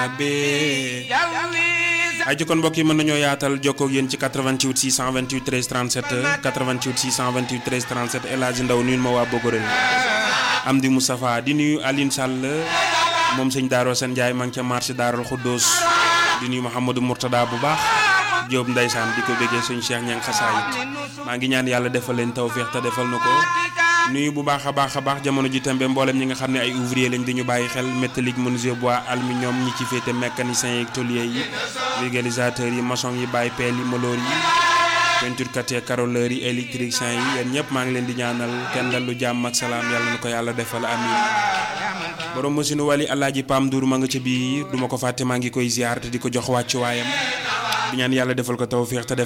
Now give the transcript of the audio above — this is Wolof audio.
be ay jokkoon mbokk yi mën nañoo yaatal jokkoo ak yéen ci 88 628 13 37 88 628 13 37 El Hadji Ndaw nuyu ma waa Bogorel Amdi Moustapha di nuyu Aline Sall moom sëñ Daaro Sane Ndiaye maa ngi ca marché Daaral Xuddoos di nuyu Mouhamadou Mourtada bu baax Diop Ndeysaan di ko béggee suñu Cheikh Ñang xasaayit maa ngi ñaan yàlla defal leen tawféex te defal na ko nuyu bu baax a baax a baax jamono ji tembe mboolem ñi nga xam ne ay ouvrier lañ dañu bàyyi xel métallique menuisier bois aluminium ñi ci féete mécanicien yi tôlier yi vulgarisateur yi maçon yi bàyyi peel yi maloor yi peinture kat yi carreleur yi électricien yi yéen ñëpp maa ngi leen di ñaanal kenn dal lu jàmm ak salaam yàlla na ko yàlla defal amin borom machine wali alaaji Pam Ndour ma nga ca biir duma ko fàtte maa ngi koy ziar te di ko jox wàccu waayam di ñaan yàlla defal ko tawféex te def